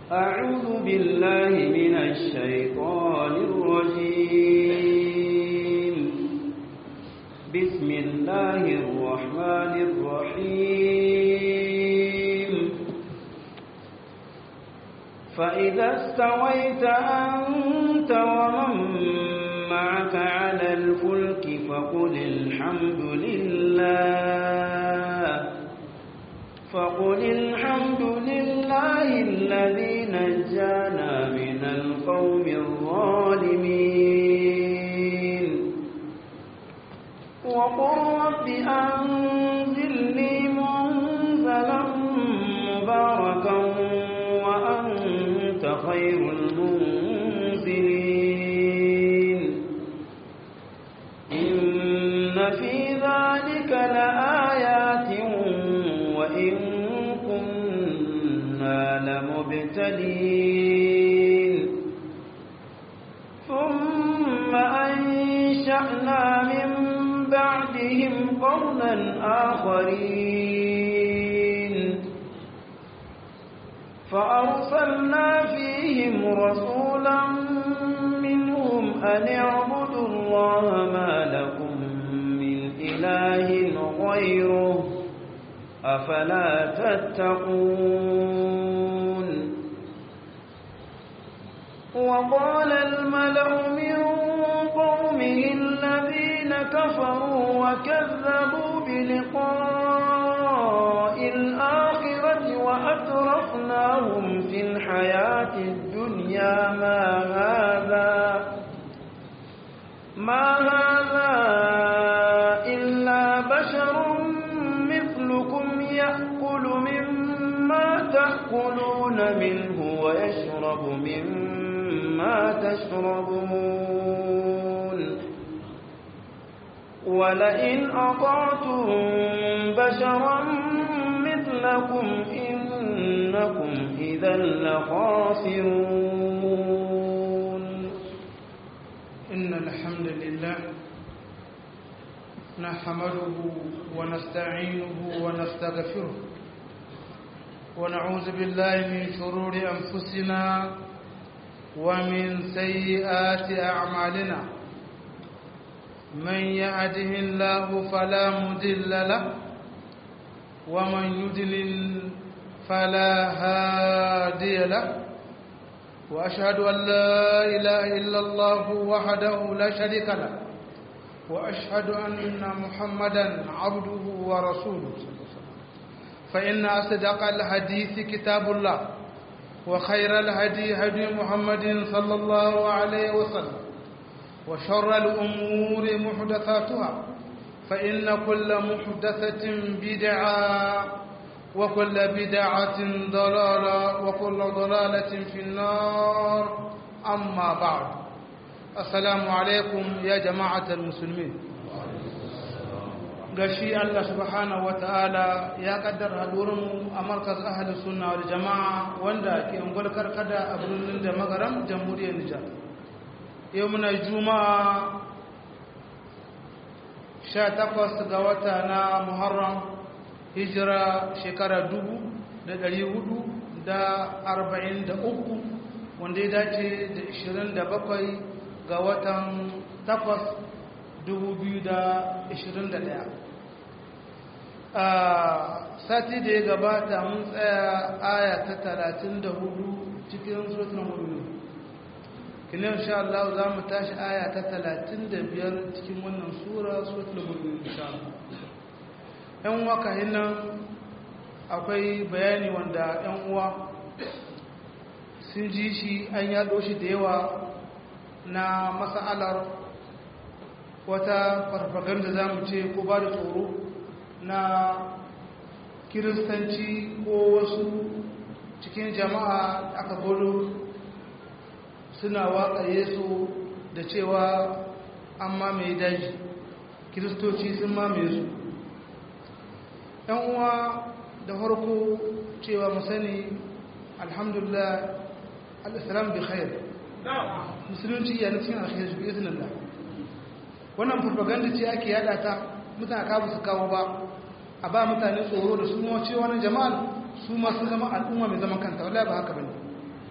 أعوذ بالله من الشيطان الرجيم بسم الله الرحمن الرحيم فإذا استويت أنت ومن معك على الفلك فقل الحمد لله فقل الحمد لله الذي نجانا من القوم الظالمين وقل رب أنزلني منزلا مباركا وأنت خير المنزلين إن في ذلك لآيات وإن كنا لمبتلين ثم أنشأنا من بعدهم قرنا آخرين فأرسلنا فيهم رسولا منهم أن اعبدوا الله ما لكم من إله غيره أفلا تتقون وقال الملأ من قومه الذين كفروا وكذبوا بلقاء الآخرة وأترفناهم في الحياة الدنيا ما هذا ما هذا إلا بشر مثلكم يأكل مما تأكلون منه ويشرب مما تشربون ولئن أطعتم بشرا مثلكم إنكم إذا لخاسرون إن الحمد لله نحمده ونستعينه ونستغفره ونعوذ بالله من شرور أنفسنا ومن سيئات أعمالنا من يهده الله فلا مضل له ومن يضلل فلا هادي له وأشهد أن لا إله إلا الله وحده لا شريك له وأشهد أن محمدا عبده ورسوله فإن أصدق الحديث كتاب الله وخير الهدي هدي محمد صلى الله عليه وسلم وشر الأمور محدثاتها فإن كل محدثة بدعة وكل بدعة ضلالة وكل ضلالة في النار أما بعد السلام عليكم يا جماعة المسلمين gashi Allah subhanahu ta'ala ya kaddara hadurinmu a markaz ahli sunna wal jama'a wanda ke ungul karkada a birnin da magaram jamhuriyar Nijar yau muna juma'a 18 ga wata na Muharram hijira shekara dubu da ɗari hudu da arba'in da uku wanda ya dace da ishirin da bakwai ga watan takwas dubu biyu da ishirin da ɗaya a sati da ya gabata mun tsaya aya ta talatin da hudu cikin suratul mu'minun kinin insha Allah za mu tashi aya ta talatin da biyar cikin wannan sura suratul mu'minun insha Allah ‘yan uwa kahin nan akwai bayani wanda ‘yan uwa sun ji shi an yaɗo shi da yawa na masa'alar wata farfaganda za mu ce ko ba da tsoro na kiristanci ko wasu cikin jama'a aka gudu suna waƙa yesu da cewa an mamaye daji kiristoci sun mamaye su ‘yan uwa da farko cewa mu sani alhamdulillah al'islam bi khair musulunci ya nufin alkhair bi izinin Allah wannan propaganda ce ake yada ta mutane ka su kawo ba a ba mutane tsoro da su mace wani jama'al su masu zama al'umma mai zaman kanta wallahi ba haka bane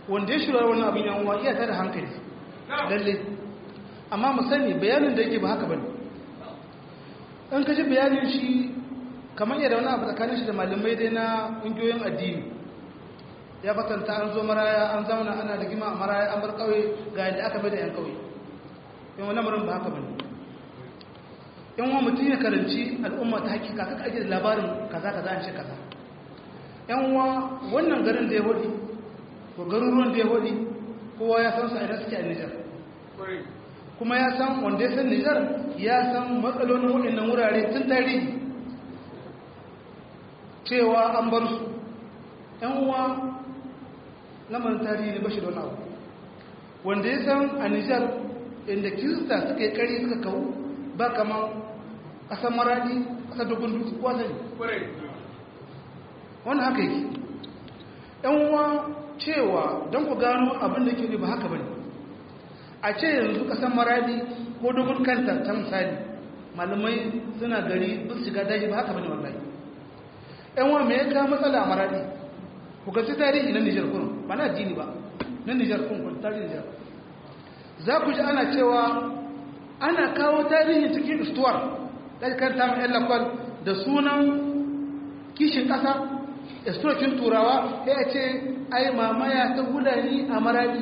wanda ya shirya wannan abin yan uwa iya tada hankali lalle amma mu sani bayanin da yake ba haka bane in ka ji bayanin shi kamar yadda wani abu tsakanin shi da malamai dai na ƙungiyoyin addini ya batanta an zo maraya an zauna ana da gima a maraya an bar ƙauye ga yadda aka bai da 'yan ƙauye yan wani murin ba haka bane yan wa mutum ya karanci al'umma ta hakika kaka ake da labarin kaza kaza an ce kaza yan wa wannan garin da ya hudi ko garuruwan da ya hudi kowa ya san su a idan suke a Nijar kuma ya san wanda ya san Nijar ya san matsalolin waɗannan wurare tun tarihi cewa an bar su ‘yan uwa lamarin tarihi ne bashi da wani abu wanda ya san a Nijar inda kirista suka yi kari suka kawo ba kamar ƙasar maradi ƙasar dogon dutse kuwa sani wani haka yake ‘yan uwa cewa don ku gano abin da ke ba haka ba ne a ce yanzu ƙasar maradi ko dogon kanta ta misali malamai suna gari ba su shiga daji ba haka ba ne wallahi ‘yan wa mai ka matsala a maradi ku gaci tarihi na nijar kunun ba na addini ba na nijar kunun tarihi nijar za ku ji ana cewa ana kawo tarihi cikin istuwar ɗaukar ta mai lakwal da sunan kishin ƙasa istuwakin turawa ya ce ai mamaya ta hulani a maradi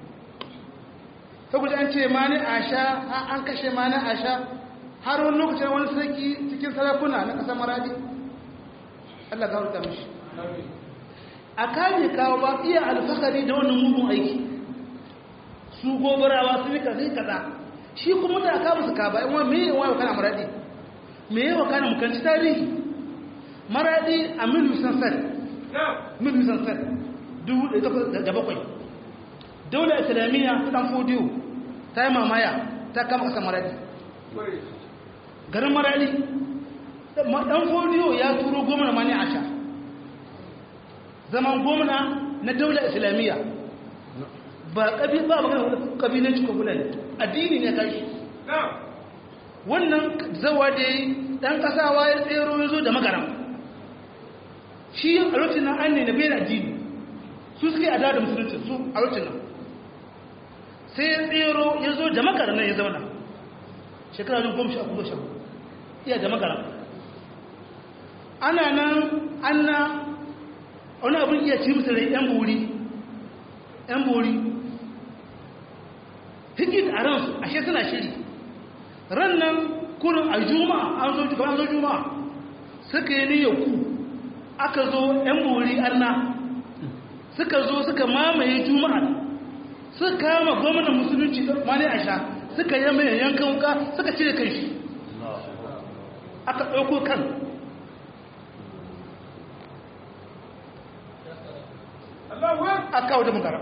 ta guji an ce mani a sha an kashe mani a sha har wani lokacin wani sarki cikin sarakuna na ƙasar maradi Allah ga wuta mishi a kame kawo ba iya alfahari da wannan mugun aiki su gobarawa su yi kaza kaza shi kuma da aka musu ka ba in wani mai yawa kana maradi me yawa kana mukanci tarihi maradi a mil sansan mil sansan dubu da takwas da bakwai daular islamiyya ta dan fodiyo ta yi mamaya ta kama kasar maradi garin maradi dan fodiyo ya turo gwamna mani a sha zaman gwamna na daular islamiyya ba ƙabi ba magana ƙabilanci ko fulani addini ne kashi wannan zawa da yi ɗan ƙasawa ya tsero ya zo da magaram shi a lokacin nan an ne na bayan addini su suke a da musulunci su a lokacin nan sai ya tsero ya zo da magaram nan ya zauna shekara jin goma sha kuma sha iya da magaram ana nan an na wani abin iya ci musu rai yan buri yan buri hikit a ransu ashe suna shiri ran nan kurin a juma'a an zo kamar zo juma'a suka yi niyyar ku aka zo yan buri arna suka zo suka mamaye juma'a suka kama gwamnan musulunci mani a sha suka yi mai yankan wuka suka cire kan shi aka ɗauko kan aka kawo da magara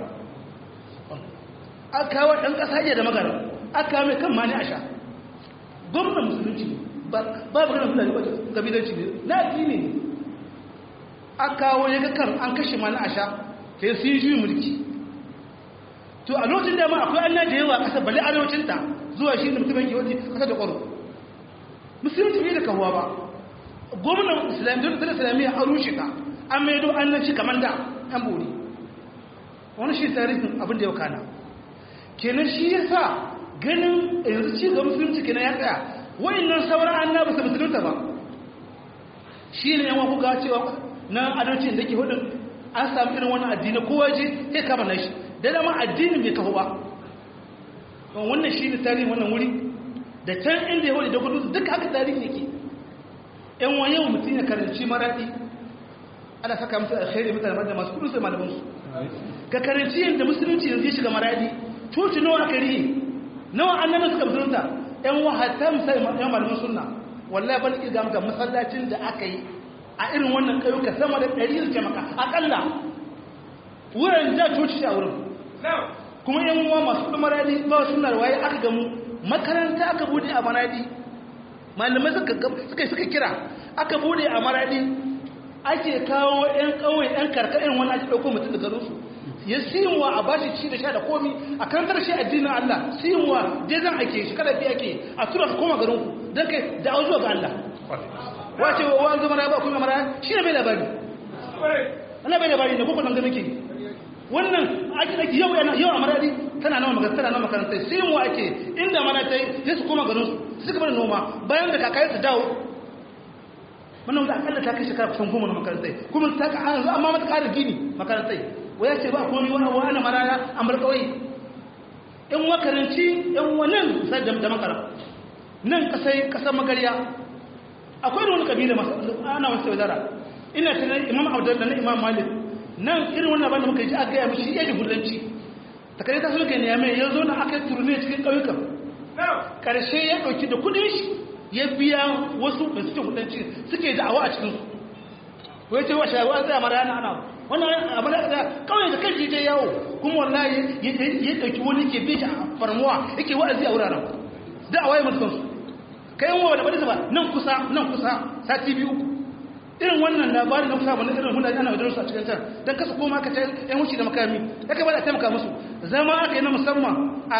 aka kawo ɗan ƙasa iya da magara aka kawo mai kan mani a sha gwamnan musulunci ba maganar fulani ba gabilanci ne na addini ne aka kawo ya ga kan an kashe mani a sha sai sun yi juyin mulki to a lokacin da ma akwai anna da yawa ƙasar bale arewacinta zuwa shi da mutumin yawon ƙasar da ƙwaro musulunci bai da kahuwa ba gwamnan islamiyya da islamiyya a rushe ka an maido annanci kamar da yan bori wani shi tarihin abin da ya kana kenan shi ya sa ganin yanzu ci ga musulunci kenan ya tsaya wa'annan sauran annabi su musulunta ba shi ne yan kuka cewa na adalcin da ke hudun an samu irin wani addini kowa je sai kama na shi da dama addinin bai kawo ba wannan shi ne tarihin wannan wuri da can inda ya hudu da gudu duka haka tarihi yake yan wani yau mutum ya karanci maraɗi ana saka musu alkhairi mutane da masu kudu sai malamansu ka karanci yadda musulunci yanzu ya shiga maradi cuci nawa aka riye nawa annabi suka musulunta yan wahata misali yan malaman sunna wallahi ban iya gamka masallacin da aka yi a irin wannan ƙauyuka sama da ɗari da maka aƙalla wurin da coci a wurin kuma yan uwa masu kudu maradi ba sunna da waye aka gamu makaranta aka bude a maradi malamai suka suka kira aka bude a maradi ake kawo 'yan ƙauye 'yan karkarin wani ake ɗauko mutum da garinsu ya siyinwa a bashi ci da sha da komi a kantar shi addinin Allah siyinwa dai zan ake shi kada biya ke a tura su koma garinku don kai da auzuwa ga Allah wace wa zama na ba kuma mara shi ne bai labari Allah bai labari ne ko nan ganin ke wannan ake ake yau yana yau a maradi tana nawa makaranta tana nawa makarantai sai mu ake inda mana tai sai su koma garin su suka bar noma bayan da kakai su dawo wannan wanda akalla ta kai shekara kusan goma na makarantai kuma ta ka an amma mata ƙara gini makarantai waya ce ba komai wani abu ana maraya an bar kawai in wakaranci yan wannan sai da da makara nan kasai kasar magariya akwai wani kabila masu ana wasu wadara ina tunan imam abdul da na imam malik nan irin wannan abin da muka ji aka gaya mishi iya jihulanci takardar ta sulka ne ya mai ya zo na aka turne cikin ƙauyukan ƙarshe ya ɗauki da kudin shi ya biya wasu da suke hudanci suke da'awa a cikinsu wai ce wa shayarwa zai mara yana ana wannan abu da kawai da kanshi je yawo kuma wallahi ya ɗauki wani ke bi a farmuwa yake wa'azi a wuraren da'awa ya mutu kansu kai yan wawa da bada ba nan kusa nan kusa sati biyu irin wannan labarin na kusa wani irin hulɗa ana wajen su a cikin can don kasa koma ka ta yan wuce da makami ya kai bada taimaka musu zama aka yi na musamman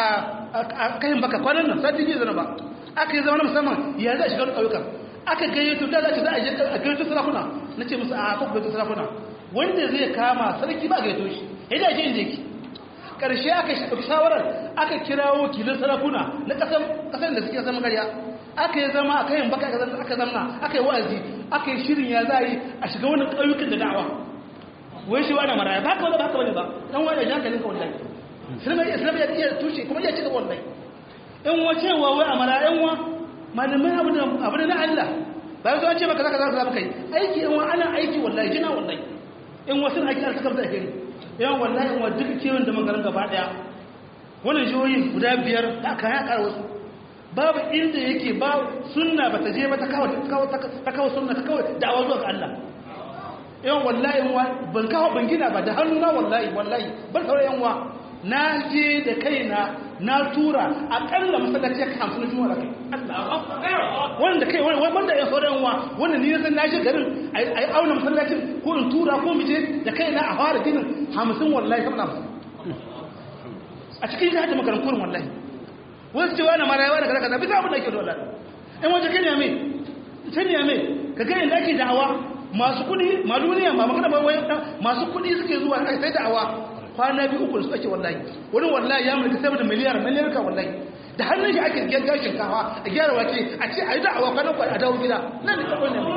a kayan baka kwanan nan sati biyu zana ba aka yi zama na musamman ya za a shiga ƙauyukan aka gayyato da za a za a je a gayyato sarakuna na ce musu a kuma gayyato sarakuna wanda zai kama sarki ba gayyato shi ya da shi inda yake ƙarshe aka ɗauki shawarar aka kirawo kilin sarakuna na ƙasar da suke zama gariya aka yi zama aka yin baka aka zamna aka yi wa'azi aka yi shirin ya za a yi a shiga wani ƙauyukan da da'awa wai shi wani maraya ba haka wani ba haka wani ba dan wani da hankalin ka wallahi islam ya iya tushe kuma ya cika wallahi in wace wa wai a maraya wa malamai abu da abu na Allah ba yanzu an ce maka zaka zaka kai aiki in wa ana aiki wallahi jina wallahi in wasu aiki an saka da alheri yawan wallahi in wa duk kiwon da magaran gaba daya wannan jihohin guda biyar da aka ya ƙara wasu babu inda yake ba sunna ba ta je ba ta kawo ta kawo sunna ta kawo da'awa zuwa ga Allah yawan wallahi ban kawo ban gina ba da hannuna wallahi wallahi ban kawo yan wa na je da kaina na tura akalla masallaci ka hamsin na juma'a kai wanda kai wanda ya sauran wa wanda ni san na je garin ai auna masallacin ko in tura ko mu je da kaina a fara ginin hamsin wallahi kamar hamsin a cikin jihar da makarantar wallahi wasu cewa na marayawa da kaza bisa abin da ake dole in waje kan yame can yame ka ga inda ake da'awa masu kudi maluniya ma magana ba wai masu kudi suke zuwa kai sai da'awa kwana biyu uku su ake wallahi wani wallahi ya mulki sama da miliyar miliyar ka wallahi da hannun shi ake gyara shinkafa a gyara wake a ce a yi da'awa kwanan kwa a dawo gida nan ne kawai ne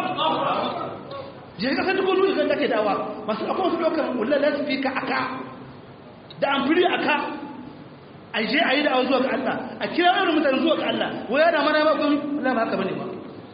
je ka san duk wani kan ake da'awa masu akwai wasu lokacin wallahi za su fi ka aka da amfiri aka a je a yi da'awa zuwa ga Allah a kira irin mutane zuwa ga Allah wai yana mana ba gomi Allah ba haka bane ba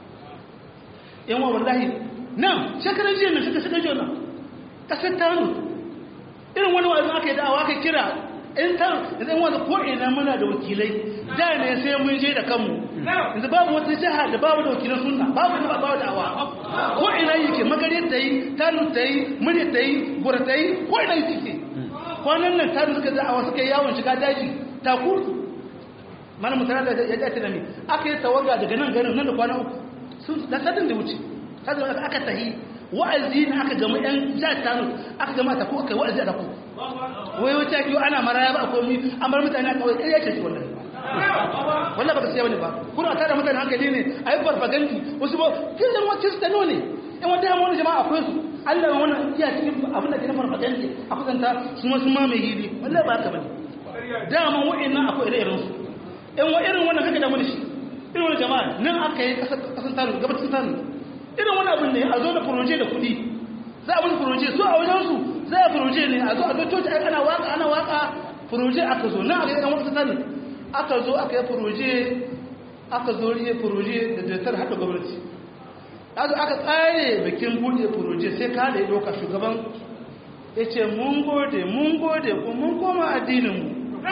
yan wa wallahi nan shekaran jiya nan suka suka jona kasar tanu irin wani wa'azin aka yi da'awa aka kira in ta idan wanda ko ina muna da wakilai da ne sai mun je da kanmu yanzu babu wata jiha da babu da wakilan sunna babu da babu da'awa ko ina yake magare ta yi tanu ta yi murya ta yi gura ta yi ko ina yake kwanan nan tanu suka da'awa suka yi yawon shiga daji taku mana mutane da ya dace da mi aka yi tawaga daga nan garin nan da kwana uku sun da sadin da wuce sadin da aka tahi wa'azi ne aka gama yan jihar tanu aka gama taku aka yi wa'azi a taku wai wata kiyo ana maraya ba a komi an bar mutane a kawai ɗaya ce wallahi wallahi ba ka siya wani ba kuna tara mutane hankali ne a yi farfagandi wasu ba kin da wacce su tano ne in wata yamma wani jama'a akwai su allah ya wani iya cikin abin da ke na farfagandi a kusanta su ma su ma mai hili wallahi ba haka bane dama wa'annan akwai ire-iren su in wa irin wannan kake damu da shi irin wani jama'a nan aka yi kasan tano gabacin tano irin wani abin ne a zo da furoje da kuɗi za a wani furoje su a wajen su za a furoje ne a zo a zo coci ana waka ana waka furoje aka zo nan aka yi ɗan wasu tano aka zo aka yi furoje aka zo riye furoje da datar haɗa gwamnati aka aka tsare bikin buɗe furoje sai ka da ya ɗauka shugaban ya ce mun gode mun gode ko mun koma addininmu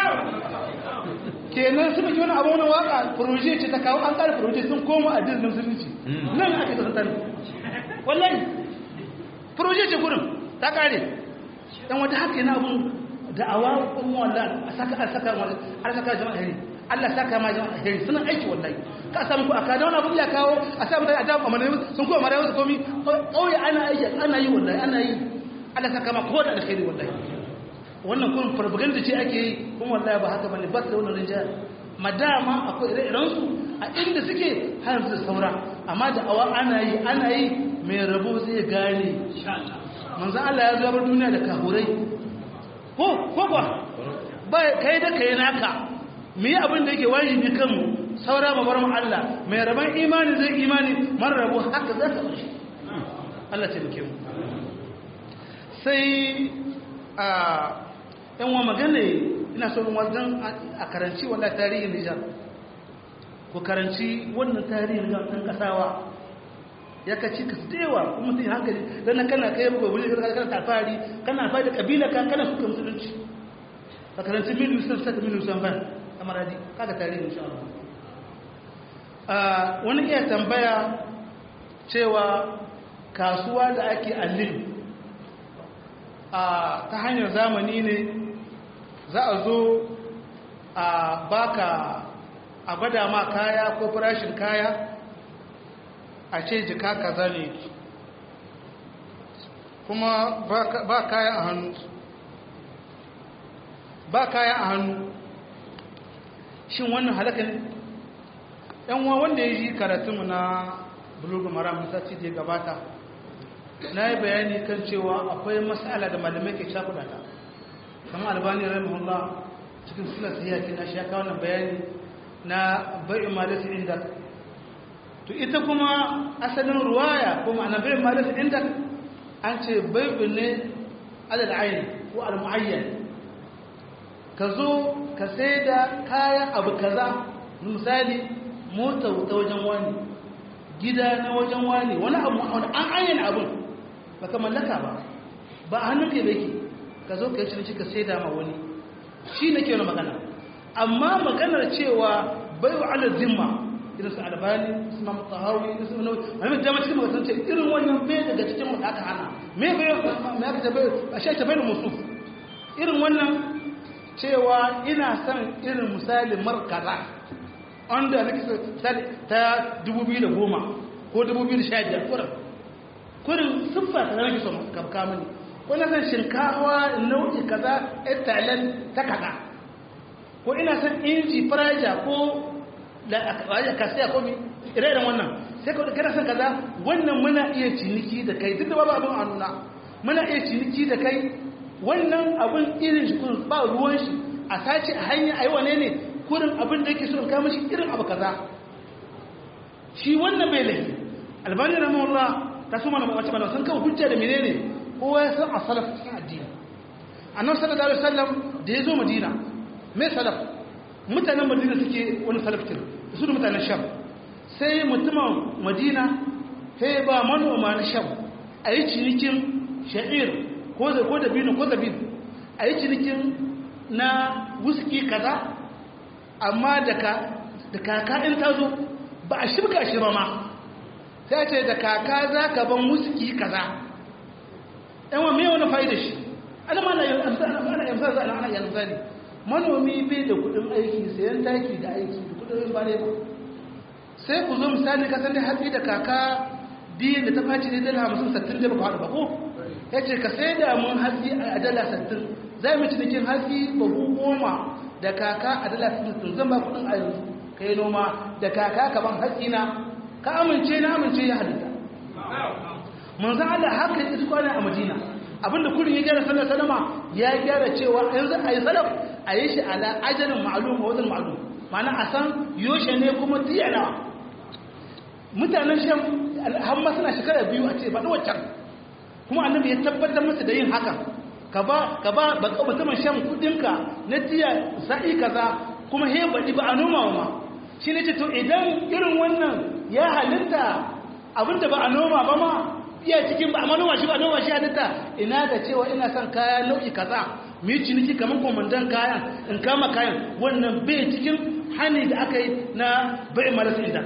kenan suka yi wani abu wani waka furoje ce ta kawo an ƙara furoje sun koma addinin musulunci nan ake kasar wallahi furoje ce gurin ta ƙare dan wata haka yana abun da'awa kuma wallahi a saka a saka wani a saka jama'a hari Allah saka ma jama'a hari suna aiki wallahi ka samu ku aka da wani abu ya kawo a samu da adabu amma sun kuma mara wasu komi kauye ana aiki ana yi wallahi ana yi Allah saka ma ko da alkhairi wallahi wannan kun propaganda ce ake yi kuma wallahi ba haka bane ba da wannan rinjaya madama akwai ire-iren su a inda suke har su saura amma da awa ana yi ana yi mai rabo zai gane manzo Allah ya zo bar duniya da kahurai ko ko ba ba kai da kai naka mu yi abin da yake wajibi kanmu saura mu bar mu Allah mai raban imani zai imani mara rabu haka za ka shi Allah ce muke mu sai a yan wa magana ina so in wajen a karanci wannan tarihin Nijar ko karanci wannan tarihin Nijar ɗan kasawa ya kaci ka su dewa kuma sai hankali dan kana kai buga wuri kana tafari kana fadi kabila ka kana suka musulunci ka karanci milu sun saka milu sun ban amaradi kaga tarihin insha Allah wani iya tambaya cewa kasuwa da ake allin ta hanyar zamani ne za a zo a baka a gwada ma kaya ko farashin kaya a ce jika kaza ne kuma ba kaya a hannu ba kaya a hannu shin wannan halaka ne yanwa wanda ya yi karatunmu na bulugu maram sati da ya gabata na yi bayani kan cewa akwai matsala da malamai ke shakudata kama albani rahimahullah cikin suna siyaki na shi ya kawo wannan bayani na bai'in malisi inda to ita kuma asalin ruwaya ko ma'ana bai'in malisi inda an ce bai'in ne alal ayin ko al-mu'ayyan ka zo ka sai da kayan abu kaza misali mota ta wajen wani gida na wajen wani wani abu an ayyana abin ba ka mallaka ba ba a hannun ke baki ka zo ka yi cinci ka sai da ma wani shi ne ke wani magana amma maganar cewa bai wa ala zimma irin su albani su ma mutahawi irin su nawi a mai dama cikin magasan ce irin wannan bai daga cikin wanda aka hana me bai me aka tabai a shi ta bai da musu irin wannan cewa ina son irin misali markaza wanda nake ta 2010 ko 2015 kurin kurin siffa ta nake so ka mani ko na san shinkawa nau'i kaza italan ta kaza ko ina san inji faraja ko da aka ka sai ko mi ire-iren wannan sai ka kana san kaza wannan muna iya ciniki da kai duk da babu abin a nuna muna iya ciniki da kai wannan abin irin shi kurin ba ruwan shi a sace a hanya a yi wane ne kurin abin da yake so in kama shi irin abu kaza shi wannan bai laifi albani na mawala ta su mana mawace mana sun kawo hujja da menene kowa ya san a salaf cikin addini annabi sallallahu alaihi wasallam da ya zo madina mai salaf mutanen madina suke wani salaftin su da mutanen sham sai mutumin madina sai ba manoma na sham a yi cinikin sha'ir ko da ko da binu ko da binu a yi cinikin na wuski kaza amma da kaka in ta zo ba a shirka shi ba ma sai ce da kaka za ka ban wuski kaza yawan mai wani fa'ida shi ana ma na yamsa za a ana yanzu ne manomi bai da kudin aiki sayan taki da aiki da kudin ba ne ba sai ku zo misali kasan da hatsi da kaka biyu da ta faci ne dala hamsin sattin da baka haɗu ba ko ya ce ka sai da mun hatsi a dala sattin za mu cinikin hatsi babu goma da kaka a dala sattin zan ba kudin a yanzu ka yi noma da kaka ka ban hatsi na ka amince na amince ya halitta manzan Allah haka ya su kwana a madina abinda kurin ya gyara sallar salama ya gyara cewa yanzu a yi salaf a yi shi ala ajalin ma'alum a wajen ma'alum mana a san yoshe ne kuma tiyana mutanen shan hamma suna shekara biyu a ce ba waccan kuma annabi ya tabbatar masa da yin haka ka ba ka ba baka mutumin shan kudinka na tiya sa'i kaza kuma he baɗi ba a noma ma shi ne ce to idan irin wannan ya halitta abinda ba a noma ba ma iya cikin ba a noma shi ba noma shi halitta ina da cewa ina son kaya nau'i kaza mu yi ciniki kamar kwamandan kayan in kama kayan wannan bai cikin hani da aka yi na bai marasa inda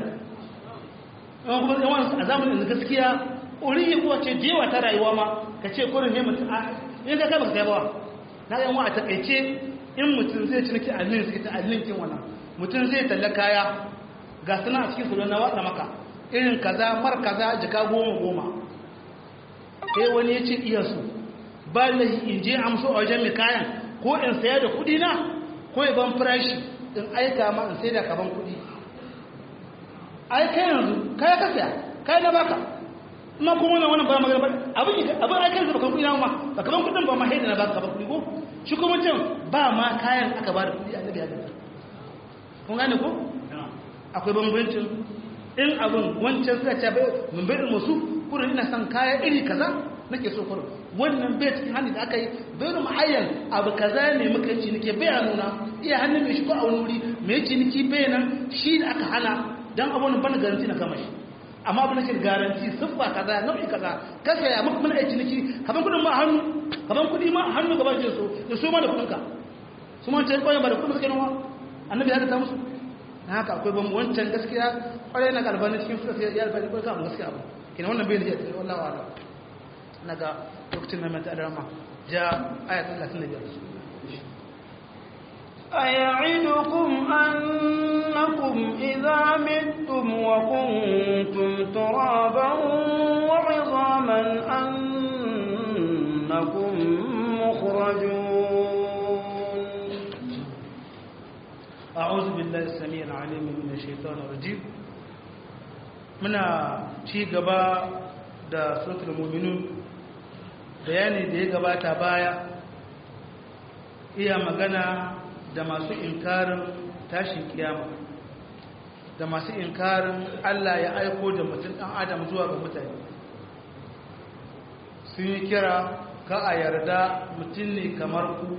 yawan kuma yawan a zamanin da gaskiya uri yi kuwa ce jewa ta rayuwa ma ka ce kurin ne mutum a in ka kai baka kai ba na yan wa a takaice in mutum zai ciniki a lin suke ta a linkin wannan mutum zai talla kaya ga suna a cikin kudin na watsa maka irin kaza mar kaza jika goma goma sai wani ya ce iya su ba lahi in je amso a wajen mai kayan ko in saya da kudi na ko ya ban farashi in aika ma in sai da kaban kudi ai kai yanzu kai ka saya kai na baka ma kuma wannan wannan ba magana ba abin abin ai kansa ba kan kuɗi ma ba kaman kuɗin ba ma haida na ba ka ba kuɗi ko shi kuma can ba ma kayan aka ba da kuɗi annabi ya ga kun gane ko akwai bambancin in abin wancan suka ce bai mun bai musu kurin ina son kaya iri kaza nake so kurin wannan bai cikin hannu da aka yi bai da mu'ayyan abu kaza ne muka yi ciniki bai a nuna iya hannun mai shigo a wani wuri mai ciniki bai nan shi da aka hana dan abun ban garanti na kama shi amma abin nake garanti siffa kaza nau'i kaza ka saya muka mun aiki ciniki kaban kudin ma hannu kaban kudi ma hannu gaban shi so ya so ma da kudin ka su ma ce koyan ba da kudin suka nawa annabi ya ta musu na haka akwai ban wancan gaskiya kwarai na galbani cikin suka sai ya alfani ko kan gaskiya abu kina wannan bai da ya wallahi wa'ala naga lokacin mai mata alarma ja ayat 35 أيعدكم أنكم إذا متم وكنتم ترابا وعظاما أنكم مخرجون أعوذ بالله السميع العليم من الشيطان الرجيم muna ci gaba da suratul mu'minun bayani da ya gabata baya iya magana da masu inkarin tashin kiyama da masu inkarin Allah ya aiko da mutum ɗan adam zuwa ga mutane sun yi kira ka a yarda mutum ne kamar ku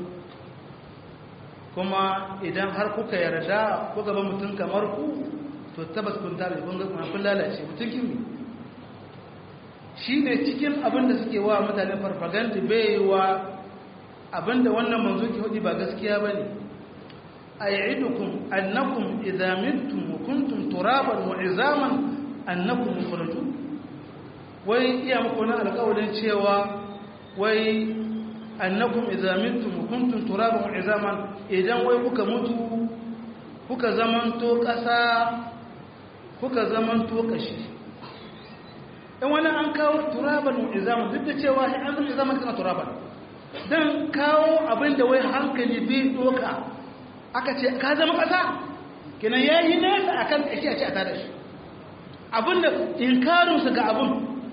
kuma idan har kuka yarda ku gaba mutum kamar ku to tabbas kun tare kun ga kun lalace mutum kimi shi ne cikin abin da suke wa mutane farfaganda bai wa abin da wannan manzo ke hudu ba gaskiya ba ne أيعدكم أنكم إذا متم وكنتم ترابا وعظاما أنكم مخرجون wai iya muku na alƙawarin cewa wai annakum idza mittum kuntum turaban wa izaman idan wai kuka mutu kuka zamanto ƙasa kuka zamanto kashi in wani an kawo turaban wa izaman duk da cewa sai an zama izaman kana turaban dan kawo abin da wai hankali bai doka aka ce ka zama ƙasa kenan ya yi nesa a kan ƙashi a ce a tada shi abinda inkarinsu ga abin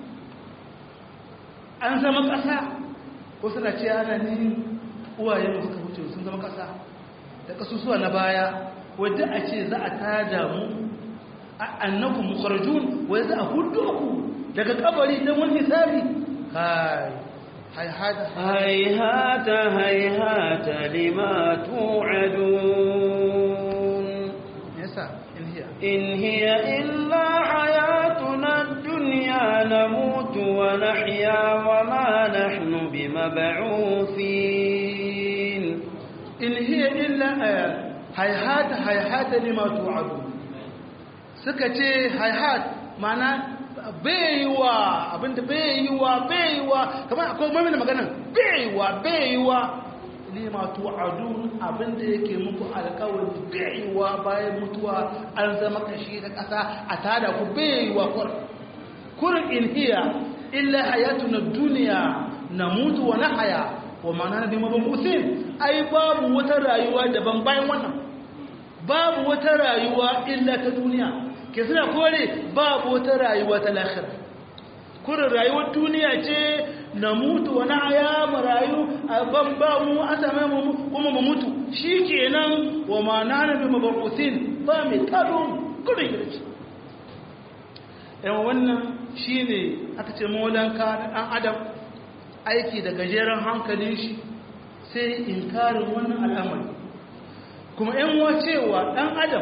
an zama ƙasa ko suna ce ana ni uwaye mu suka wuce sun zama ƙasa da ƙasusuwa na baya wadda a ce za a tada mu annaku mukharjun wai za a hudu ku daga kabari don wani hisabi kai هيهات هيهات هيهات لما توعدون يسا إن هي إن هي إلا حياتنا الدنيا نموت ونحيا وما نحن بمبعوثين إن هي إلا هيهات هيهات لما توعدون سكتي هيهات معناه baiwa abinda baiwa baiwa kamar akwai mai da magana baiwa baiwa lima tu'adun abinda yake muku alƙawari baiwa bayan mutuwa an zama kashi da ƙasa a tada ku baiwa kur kur in hiya illa hayatuna dunya namutu wa nahya wa ma nana bi mabusin ai babu wata rayuwa daban bayan wannan babu wata rayuwa illa ta duniya ke suna kore babu wata rayuwa ta lahira kurin rayuwar duniya ce na mutu wani aya mu rayu a ban ba mu a same mu kuma mu mutu shi kenan wa ma na nabi mabarusin ba mai tado kurin yarci yawan wannan shi ne aka ce maulanka na ɗan adam aiki da gajeren hankalin shi sai inkarin wannan al'amari kuma yan wacewa ɗan adam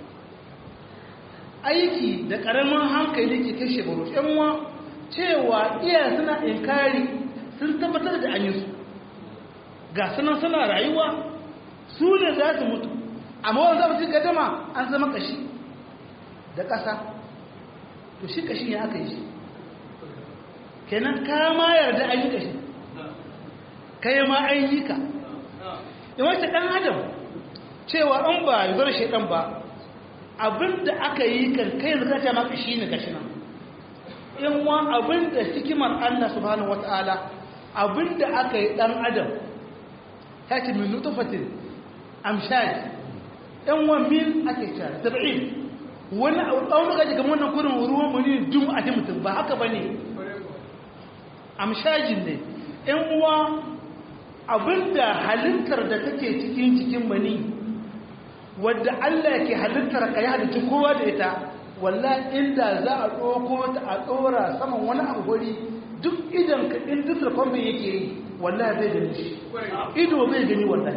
aiki da ƙaramin hankali ke kashe baro yanwa cewa iya suna inkari sun tabbatar da an yi su ga sunan suna rayuwa su ne za su mutu amma wani zama cikin gadama an zama kashi da ƙasa to shi kashi ya aka yi shi kenan ka ma yarda an yi kashi kai ma an yi ka yawancin ɗan adam cewa an ba yi zara shaidan ba abinda aka yi kan kai yanzu kace maka shine gashi nan in wa abinda hikimar Allah subhanahu wataala abinda aka yi dan adam kace min nutfatin amshaj in wa min ake cewa 70 wani ɗaunuka daga wannan kurin ruwan muni dum a mutum ba haka bane amshajin ne ‘yan uwa abinda halittar da take cikin cikin mani wadda Allah ke halittar ka ya halitta kowa da ita walla inda za a ɗauko ta a ɗora saman wani abu guri duk idan ka in duk kwamfin yake yi walla bai gani shi ido bai gani wallahi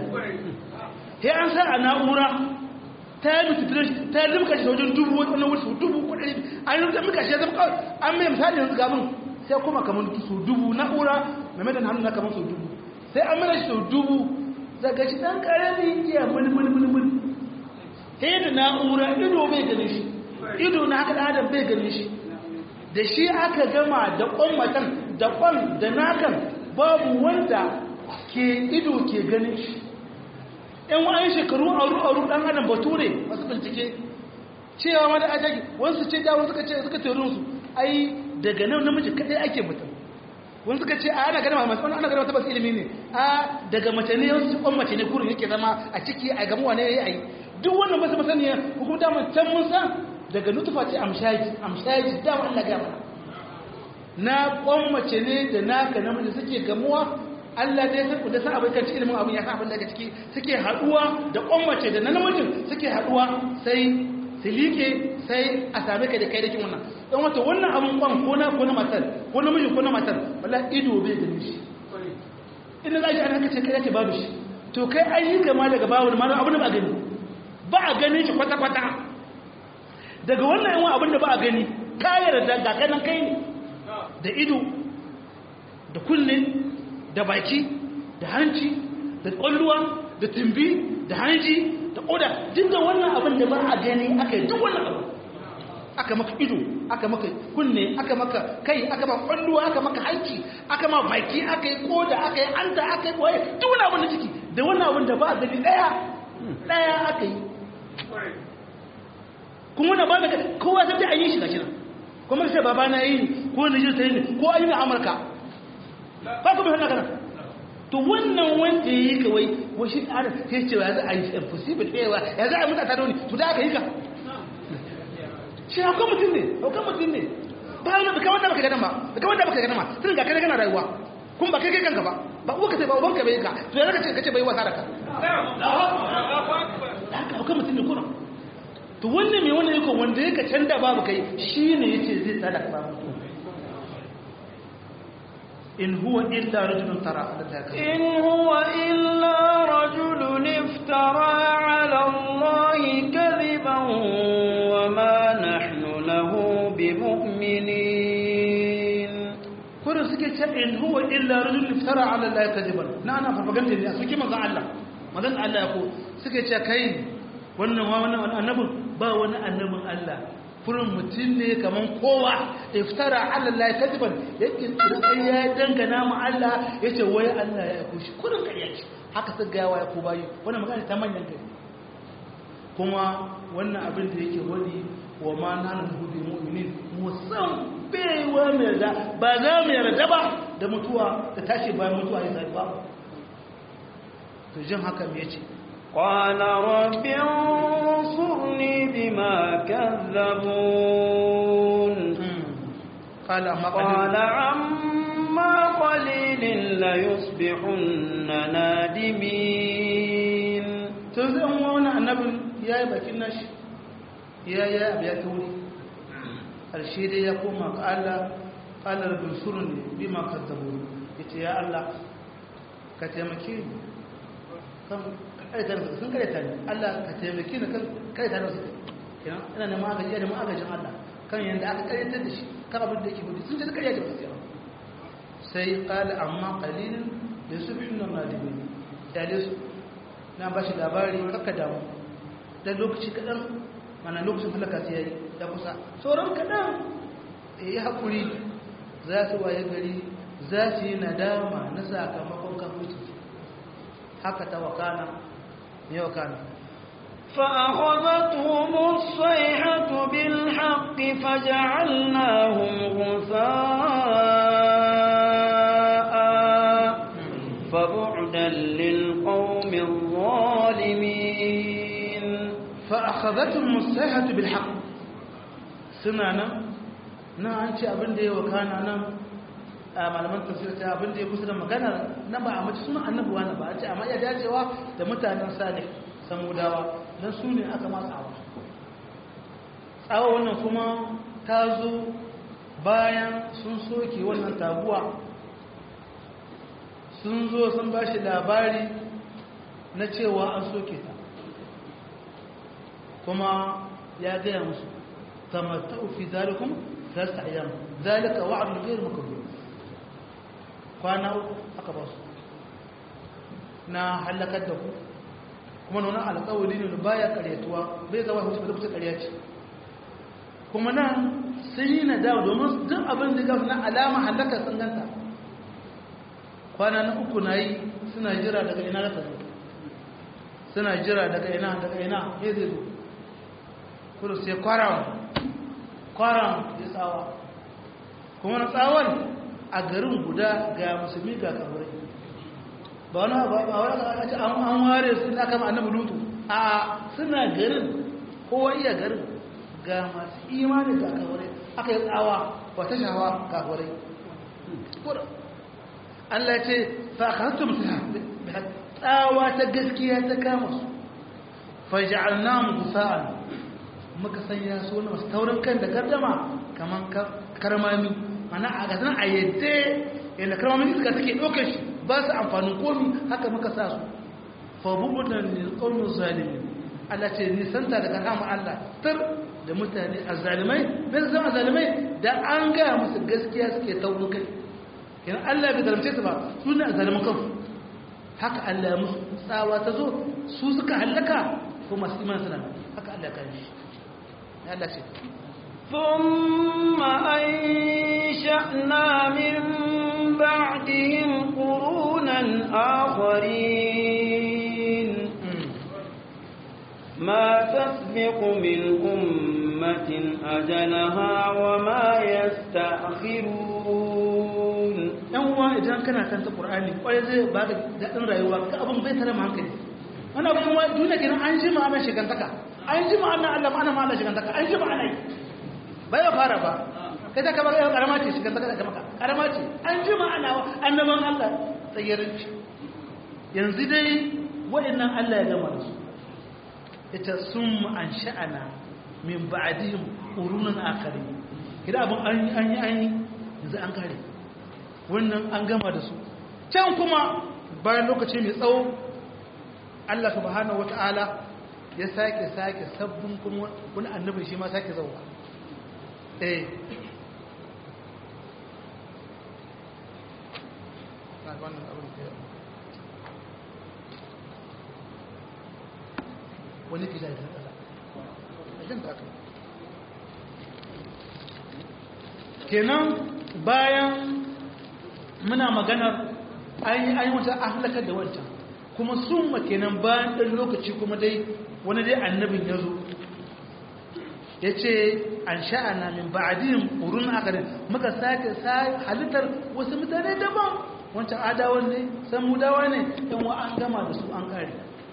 sai an sa a na'ura ta yi mutu ta yi limka shi wajen dubu wani wasu dubu kudari an yi limka shi ya zama kawai an mai misali yanzu gamin sai kuma kamar su dubu na'ura mai mai da hannu na kamar su dubu sai an mana shi sau dubu daga shi ɗan ƙarami iya mulmulmulmul sai da na'ura ido bai gani shi ido na haka adam bai gani shi da shi aka gama da ƙwan matan da ƙwan da nakan babu wanda ke ido ke ganin shi in wa'ayin shekaru aru-aru ɗan adam bature masu bincike cewa ma da ajagi wasu ce dawo suka ce suka teorin su ai daga nan namiji kaɗai ake mutum wani suka ce a ana gana masu wani ana gana tabbas ilimi ne a daga mace ne wasu cikon mace ne kurin yake zama a ciki a gamuwa ne ya yi duk wannan masu masaniya hukum damar can mun san daga nutufa ce amshaji amshaji dama Allah ga mana na kwan mace ne da naka namiji suke gamuwa Allah dai sai ku da san abin kanci ilimin abin ya san abin daga ciki suke haduwa da kwan mace da na namijin suke haduwa sai su liƙe sai a same ka da kai da kin wannan don wata wannan abin kwan ko na ko na matar ko na mijin ko na matar wala ido bai da shi ina za shi an haka ce kai yake babu shi to kai an yi gama daga babu ma abin da ba gani ba a ganin shi kwata-kwata daga wannan yawan abin da ba a gani kayar da ga kanan kai ne da ido da kunne da baki da hanci da kwalluwa da tumbi da hanji da koda duk da wannan abin da ba a gani aka yi duk wannan abin aka maka ido aka maka kunne aka maka kai aka maka kwalluwa aka maka hanci aka ma baki aka yi koda aka yi anta aka yi waye duk wannan abin da ciki da wannan abin da ba a gani daya daya aka yi kuma na ba da kowa sai an yi shi gashi nan kuma sai baba na yi ko na ji sai ne ko an yi Amurka ba ku bai kana to wannan wanda yi kawai washi tsara sai ce ya za a yi impossible ɗewa ya za a yi mutata da wani to da aka yi ka shi haukan mutum ne haukan mutum ne ba yana da kawai da baka ganin ba da kawai da baka ganin ba tun ga kai kana rayuwa kuma ba kai kai kanka ba ba uwa ka sai ba uban ka bai ka to ya zaka ce kace bai wasa da ka haka haukan mutum ne kuna to wannan mai wannan yako wanda yake can da babu kai shine yace zai tsada ka babu in huwa illa rajulun tara in huwa illa rajulun iftara ala allahi kadhiban wa ma nahnu lahu bimu'minin kurin suke ce in huwa illa rajulun iftara ala allahi kadhiban na ana farfaganda ne a suke manzon Allah manzon Allah ya ko suke ce kai wannan wannan annabin ba wani annabin Allah furin mutum ne kaman kowa iftara ala Allah kadiban yake tsirin ya dangana mu Allah yace wai Allah ya aiko shi kurin kariya ce haka sai ga ya ko bayi wannan magana ta manyan gari kuma wannan abin da yake wani wa ma nanu bi mu'minin musam bai wa mai yarda ba za mu yarda ba da mutuwa da tashi bayan mutuwa ya zai ba to jin haka me yace قال رب انصرني بما كذبون قال أما قال عما قليل ليصبحن نادمين تنزل وانا النبي يا باكين ناش يا يا ابي توري الشيء ya koma ga Allah qala rabbi surni bima kadzabun yace ya Allah ka taimake ni kan kaitar da sun kaita ni Allah ka taimake ni kan kaita da su kenan ina da magaji da magajin Allah kan yanda aka kaitar da shi kan abin da yake gudu sun ji kariya da gaskiya sai qala amma qalilun da subhana nadimin dale su na bashi labari kaka damu dan lokaci kadan mana lokacin halaka sai yayi da kusa sauran kadan eh hakuri za su waye gari za su yi nadama na sakamakon kafirci haka ta wakana ne wakana فأخذتهم الصيحة بالحق فجعلناهم غثاء فبعدا للقوم الظالمين فأخذتهم الصيحة بالحق سنانا na an ce abin da ya wakana nan a malaman tafsir ta abin da ya kusa da magana na ba a mace sunan annabi wani ba a ce amma iya dacewa da mutanen salih samudawa don su ne aka ma tsawa tsawa wannan kuma ta zo bayan sun soke wannan taguwa sun zo sun ba shi labari na cewa an soke ta kuma ya gaya musu tamatta'u fi zalikum thalathata ayyam zalika wa'dun ghayr makdhub kwana aka ba su na halakar da ku kuma nuna alƙawari ne baya karyatuwa bai zama hutu da kusa karya ce kuma nan sun yi nadawa domin duk abin da gafi na alama halakar sun ganta kwana na uku na yi suna jira daga ina da zo suna jira daga ina daga ina ya zai zo kudu sai kwaram kwaram ya tsawa kuma na tsawon a garin guda ga musulmi ga kafirai ba wani ba wani an ware su da kama annabi lutu a suna garin kowa iya garin ga masu imani ga kafirai aka yi tsawa wata shawa kafirai Allah ce fa khatum tsawa ta gaskiya ta kama su faj'alnahum gusa'an muka sanya su wani masu taurin kan da gardama kaman karmami mana a gasan a yadda yadda karmamin iska take ɗaukar shi ba su amfanin komi haka muka sa su fabubutan ne ƙaunin zalimin Allah ce nisanta daga rama Allah tar da mutane a zalimai bai su zama zalimai da an gaya musu gaskiya suke taurin kai yana Allah bai zalimce su ba su ne a zalimin kansu haka Allah ya musu tsawa ta zo su suka hallaka ko masu iman suna haka Allah ya kare shi ya Allah ce ثم أنشأنا من بعدهم قرونا آخرين ما تسبق من أمة أجلها وما يستأخرون yan uwa idan kana kan ta qur'ani kwarai zai ba da daɗin rayuwa ka abin bai tare hankali wannan abin wa duniya kenan an ji ma'anar shigantaka an ji ma'anar Allah ma'anar ma'anar shigantaka an ji ma'anar bai ya fara ba kai ta kaba yau karama ce shigantaka da maka karama ce an ji ma'ana annaban Allah tsayarinci yanzu dai waɗannan Allah ya gama da su ita sun an sha'ana min ba'dihim qurunan akharin kida abin an yi an yi an yi yanzu an kare wannan an gama da su can kuma bayan lokaci mai tsawo Allah subhanahu wata'ala ya sake sake sabbin kuma wani annabin shi ma sake zauwa eh wani kila da kasa ajin ta kenan bayan muna maganar an yi an wata ahlakar da wancan kuma sun kenan bayan ɗan lokaci kuma dai wani dai annabin ya zo ya ce an sha'ana min ba'adin ƙurun akarin muka sake halittar wasu mutane daban wancan adawan ne samudawa ne yan wa an gama da su an kare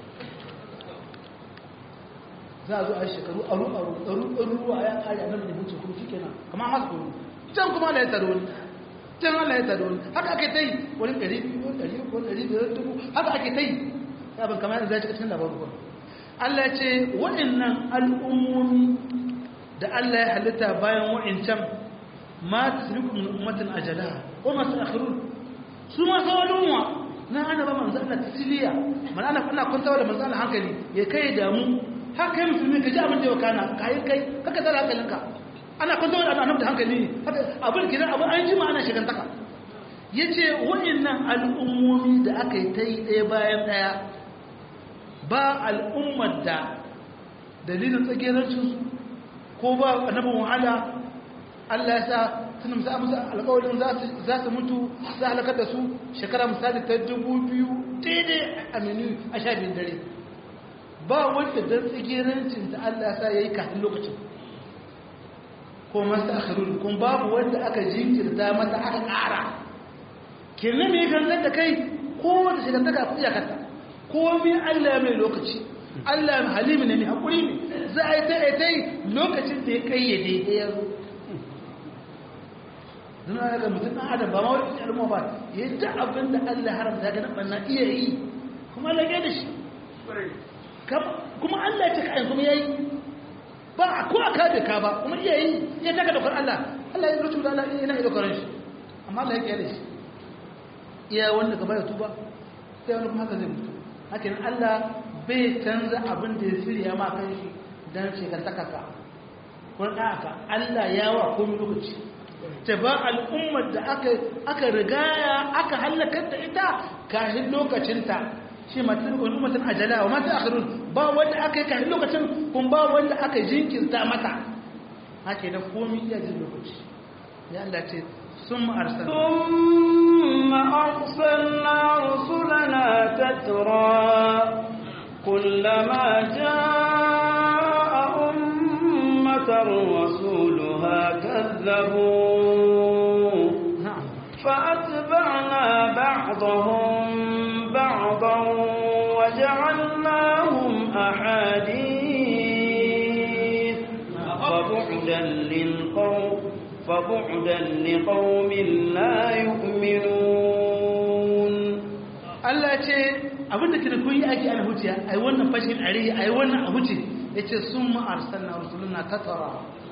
za a zo a yi shekaru aru aru aru aru ruwa ya kare annabi da mutu kuma shi kenan kamar masu kuru can kuma da ya taro ne can Allah ya taro haka ake ta yi wani ɗari biyu ɗari uku ɗari biyar dubu haka ake ta yi abin kamar yadda zai cikin labarin kuma Allah ce waɗannan al'ummomi da Allah ya halitta bayan waɗancan ma ta sabi kuma ummatin ajala ko masu akhirun su ma sauranwa na ana ba manzo Allah tasiliya man ana kuna kwantawa da manzo Allah hankali ya kai damu har kai musulmi ka ji abin da ya kana kai kai kaka tsara hankalinka ana kwanto da annabi da hankali ne abin kidan abu an jima ana shigantaka yace wayannan al'ummomi da aka yi tai ɗaya bayan ɗaya ba al'ummar da dalilin tsagerancin su ko ba annabin wahala Allah ya sa sun musa musu alƙawarin za su mutu za halakar da su shekara misali ta dubu biyu daidai a minu a sha biyun dare ba wanda don tsigerancin da Allah ya sa ya yi kafin lokacin ko masu akhirun kun babu wanda aka jinkirta mata aka ƙara kenan mai gangan da kai ko wanda shi gantaka a kuɗi a kanta ko mai Allah mai lokaci Allah mai halimi ne mai haƙuri ne za a yi ta yi ta yi lokacin da ya ƙayyade ya zo don ya ga mutum ɗan adam ba ma wani al'umma ba ya ji abin da Allah ya haramta ga nan na iya yi kuma Allah ya da shi kuma Allah ya ce kayan kuma ya yi ba a ko aka da ka ba kuma iya yi ya taka daukar Allah Allah ya rubuta Allah yana iya daukar shi amma Allah ya kiyaye shi iya wanda gaba ya tuba sai wani kuma haka zai mutu haka nan Allah bai canza abin da ya shirya ma kan shi dan shekantaka ka kun aka Allah ya wa komai lokaci ta ba al'ummar da aka aka rigaya aka halakar da ita kafin lokacinta shi matan ummatin ajala wa mata akhirun ba wanda aka yi kafin lokacin kun ba wanda aka jinkirta mata haka da komai iya jin lokaci ya Allah ce ثم أرسلنا ثم أرسلنا رسلنا تترى كلما جاء أمة رسولها كذبوا نعم فأتبعنا بعضهم بعضا وجعلناهم أحاديث فبعدا للقوم فبعدا لقوم لا يؤمنون Allah ce abinda kira kun yi ake ana huce ai wannan fashin are ai wannan a huce yace sun ma arsalna rusuluna tatara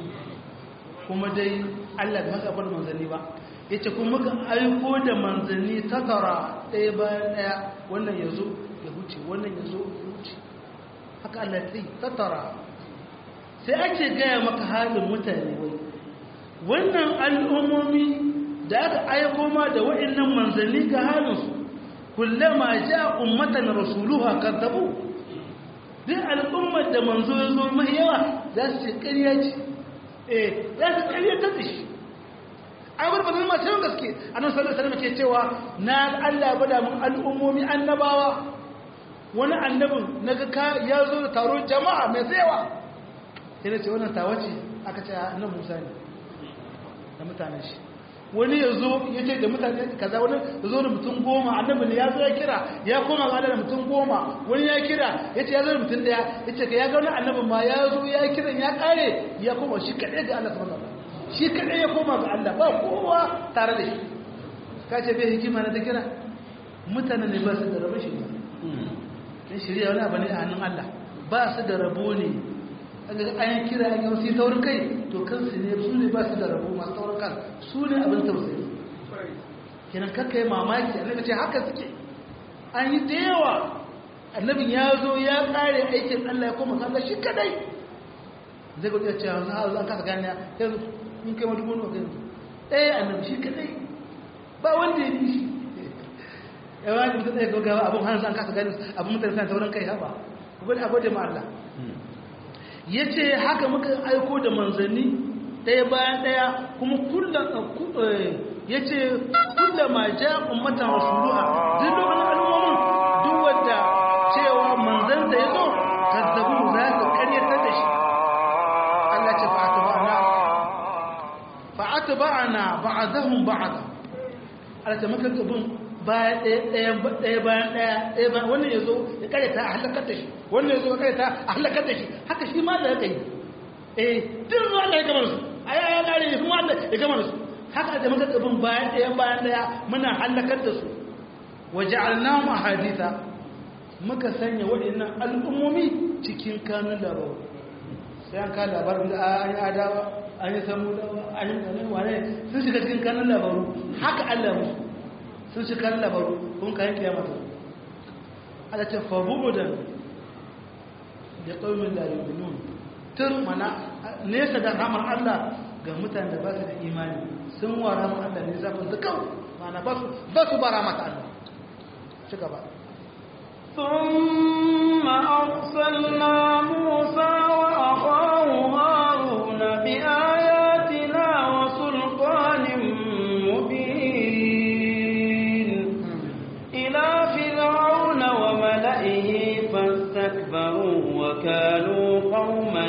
kuma dai Allah bai maka bar manzanni ba yace kun muka aiko da manzanni tatara ɗaya bayan ɗaya wannan yazo ya huce wannan yazo ya huce haka Allah ya yi tatara sai ake gaya maka halin mutane wai wannan al'ummomi da aka aiko ma da waɗannan manzanni ga halinsu kullama ja ummatan rasuluha kadzabu duk al'ummar da manzo ya zo mai yawa za su ce ƙarya ce eh za su ƙarya ta shi a gurbin bazin masu yawan gaske a nan sallar salama ke cewa na allah bada mun al'ummomi annabawa wani annabin na ga ya zo da taron jama'a mai tsayawa yana ce wannan tawace aka ce annan musa ne da mutanen shi wani ya zo ya ce da mutane kaza wani ya zo da mutum goma annabi ne ya zo ya kira ya koma ga da mutum goma wani ya kira ya ce ya zo da mutum daya ya ce ka ya ga wani annabin ma ya zo ya kira ya kare ya koma shi kaɗai ga Allah subhanahu wa shi kaɗai ya koma ga Allah ba kowa tare da shi ka ce bai hikima na ta kira mutane ne ba su da rabo shi ne dan shirya wani abu ne a hannun Allah ba su da rabo ne an kira an yau sai taurin kai to kansu ne su ne ba su da rabu masu taurin kan su ne abin tausayi kenan kakka yi mamaki annabi ce haka suke an yi da yawa annabin ya zo ya kare aikin allah ya koma kalla shi kadai zai gudu ya ce yanzu ha an kasa gani yanzu in kai madubu ne kai ɗaya annabi shi kadai ba wanda ya bi shi yawa ne mutum ɗaya gaggawa abin hannu an kasa gani abin mutane suna taurin kai haɓa a gode ma allah ya ce haka muka aiko da manzanni ɗaya bayan ɗaya kuma ya ce kulla ma ja ummatan rasuluha duk da wani al'ummomin duk wadda cewa manzanta ya zo kazzabu za su karyatar da shi Allah ce fa'ata ba'ana ba'azahun ba'aza Allah ce muka gabin ɗaya bayan ɗaya ɗaya bayan wannan ya zo ya karyata a halakar da shi wannan ya zo ya karyata a halakar da shi haka shi ma da ya kai eh duk zuwa Allah ya gama su a yaya kare ne kuma Allah ya gama su haka da muka tsabin bayan ɗaya bayan ɗaya muna halakar da su waje alnamu a haditha muka sanya waɗannan al'ummomi cikin kanun labaru sai an ka labarin da an yi adawa an yi samu dawa an yi tsanin wane sun shiga cikin kanun labaru haka Allah musu sun shi kan labaru kun kayan kiyamata ala ce fabu'udan da ƙaumin da yuminun tur mana nesa da ramar Allah ga mutane da ba su da imani sun wa ramar Allah ne zafin da kawai mana ba su ba ramata Allah ci gaba ثم أرسلنا موسى وأخاه هارون بآياتنا وسلطان مبين إلى فرعون وملئه فاستكبروا وكانوا قوما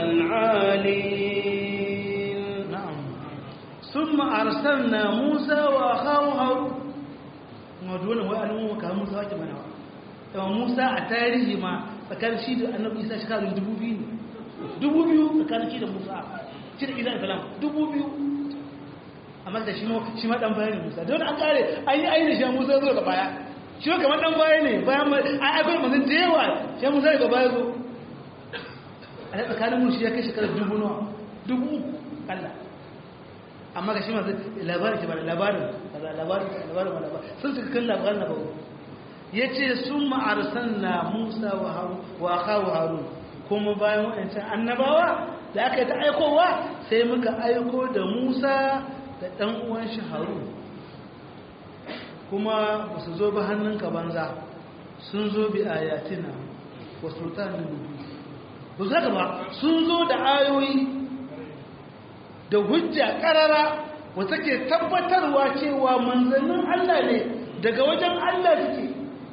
عالين نعم ثم أرسلنا موسى وأخاه هارون مدونا وأنه كان موسى وجمعنا yawan musa a tarihi ma tsakanin shi da annabi isa shekarun dubu biyu ne dubu biyu tsakanin shi da musa shi da isa salam dubu biyu amma da shi shi ma dan baya ne Musa don an kare an yi ainihin shi Musa zo ga baya shi ma kamar dan baya ne bayan an akwai manzon da yawa shi Musa ga baya zo a tsakanin mu shi ya kai shekarar dubu nawa dubu uku Allah amma ga shi ma labarin shi ba labarin labarin labarin labarin sun suka kan labarin na bawo yace sun ma'arsalna Musa wa akawu Harun kuma bayan waɗancan annabawa da aka yi ta aikowa sai muka aiko da Musa da ɗan uwan shi Harun kuma ba su zo ba hannunka banza sun zo bi ayatina wa sultanin rubu ba su haka ba sun zo da ayoyi da hujja ƙarara wata ke tabbatarwa cewa manzannin Allah ne daga wajen Allah suke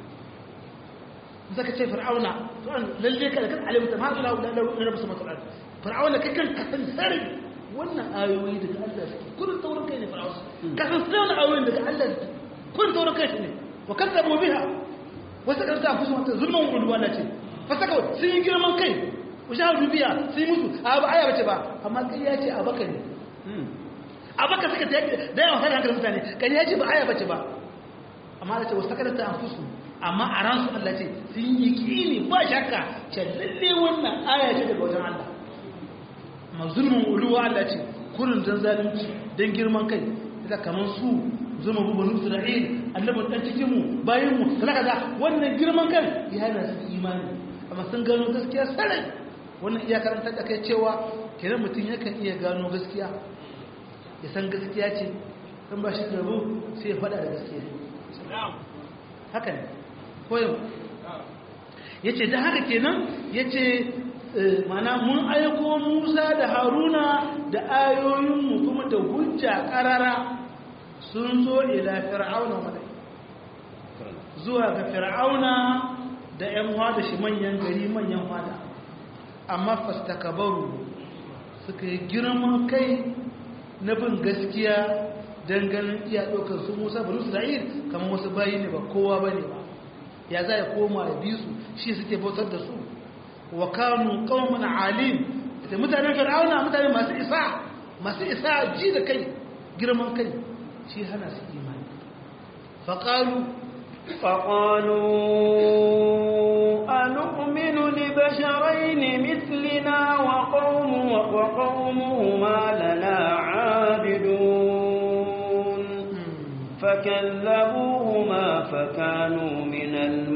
zaka ce fir'auna to an lalle ka da kan alimta ma Allah da Allah ne rabu sama fir'auna kai kan kasan sare wannan ayoyi daga Allah suke kullun taurin kai ne fir'auna kasan sare wannan ayoyi daga Allah suke kullun taurin kai ne wa kadzabu biha wasu kan ta fusu wata zulman ulwa na ce fasaka sun yi girman kai ushahadu biya sun yi musu a ba aya bace ba amma kai ya ce a baka ne a baka suka ta da yawan sai hankalin mutane kai ya ce ba aya bace ba amma da ce wasu sakarata an fusu amma a ransu Allah ce sun yi kini ba shakka ce lalle wannan aya ce daga wajen Allah amma zulmin uluwa Allah ce kurin dan zalunci dan girman kai ita kamar su zuma bu banu Isra'il annabin dan cikin mu bayin mu kaza kaza wannan girman kai ya hana su imani amma sun gano gaskiya sarai wannan iya karanta da kai cewa kenan mutum yakan iya gano gaskiya ya san gaskiya ce dan ba shi da rabu sai ya faɗa da gaskiya haka ne koyo ya ce da haka kenan ya ce mana mun aiko musa da haruna da ayoyinmu kuma da hujja karara sun zo ila fir'auna wadai zuwa ga fir'auna da 'yan da shi manyan gari manyan fada amma fastakabaru suka yi girman kai na bin gaskiya don ganin iya ɗaukar su musa bari isra'il kamar wasu bayi ne ba kowa ba ne ba ya za ya koma ya bi su shi suke bautar da su wa kanu qauman alim da mutanen fir'auna mutane masu isa masu isa ji da kai girman kai shi hana su imani fa qalu فقالوا أنؤمن لبشرين مثلنا وقوم وقومهما لنا عابدون فكذبوهما فكانوا من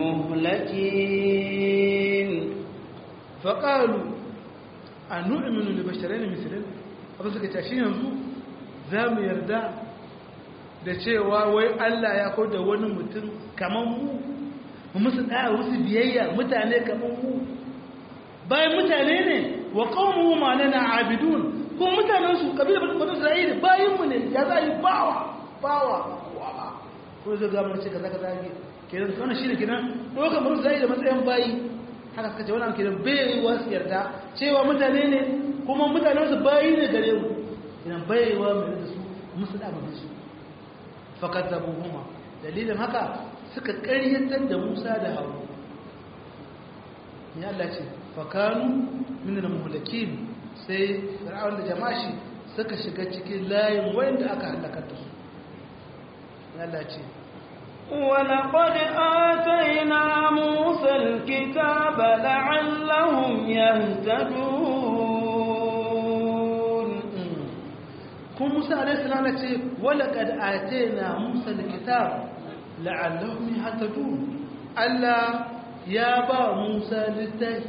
المهلكين فقالوا أنؤمن لبشرين مثلنا abin suka ce shi yanzu za mu yarda da cewa wai Allah ya kawo da wani mutum kamar mu mu musu ɗaya wasu biyayya mutane kamar mu bayan mutane ne wa qawmuhu ma lana abidun ko mutanen su kabila bani Isra'ila bayin mu ne ya za yi bawa bawa ko zai ga mun ce kaza kaza ke kenan wannan shine kenan doka mun zai da matsayin bayi haka suka ce wannan kenan bai yi wasu yarda cewa mutane ne kuma mutanen su bayi ne gare mu kenan bai wa mai da su musu da mu su fakadabuhuma dalilin haka suka ƙaryatar da Musa da Harun ya Allah ce fakanu min al-muhlakin sai fir'aun da jama'a suka shiga cikin layin wanda aka halaka da su Allah ce ولقد آتينا موسى الكتاب لعلهم يهتدون kun Musa alaihi salam ce walaqad atayna Musa alkitab la'allahum yahtadun Allah ya ba Musa littafi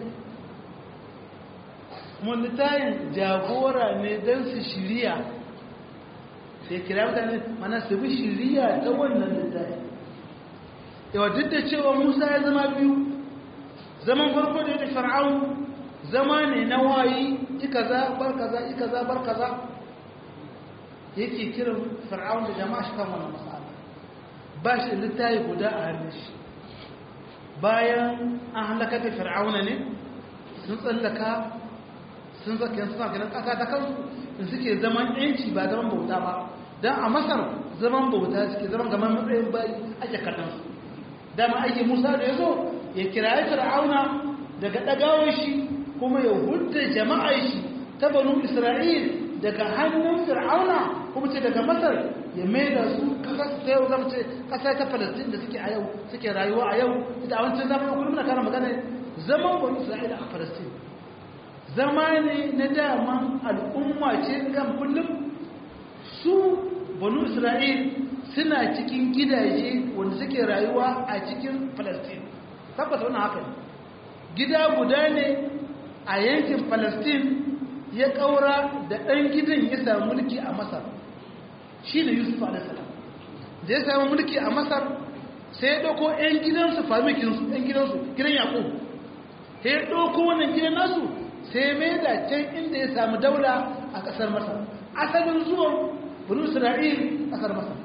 mun littafin jagora ne dan su shiriya sai kira mutane mana su bi shiriya ta wannan littafi yawa duk da cewa Musa ya zama biyu zaman farko da ya fir'aun zama ne na wayi ikaza bar kaza ikaza bar kaza yake kiran fir'aun da jama'a shi kan wannan mas'ala ba shi littafi guda a hannun shi bayan an halaka da fir'auna ne sun tsallaka sun zaka yanzu suna ganin ƙasa ta kansu in suke zaman yanci ba zaman bauta ba don a masar zaman bauta suke zaman gaman matsayin bayi ake kallon su dama ake musa da ya zo ya kiraye fir'auna daga ɗagawar shi kuma ya hudda jama'ar shi ta banu isra'il daga hannun fir'auna kuma ce daga masar ya mai da su kasar ta yau zama ce kasar ta falastin da suke a yau suke rayuwa a yau ita a wancan zamanin kullum na kana magana zaman bani isra'ila a falastin zama ne na daman al'umma ce kan kullum su banu isra'il suna cikin gidaje wanda suke rayuwa a cikin falastin tabbata wannan haka ne gida guda ne a yankin falastin ya ƙaura da ɗan gidan ya samu mulki a masar shi ne yusuf alisalam da ya samu mulki a masar sai ya ɗauko 'yan gidansu famikinsu 'yan gidansu gidan yaƙo sai ya ɗauko wannan gidan nasu sai mai da can inda ya samu daula a ƙasar masar asalin zuwan bani isra'il ƙasar masar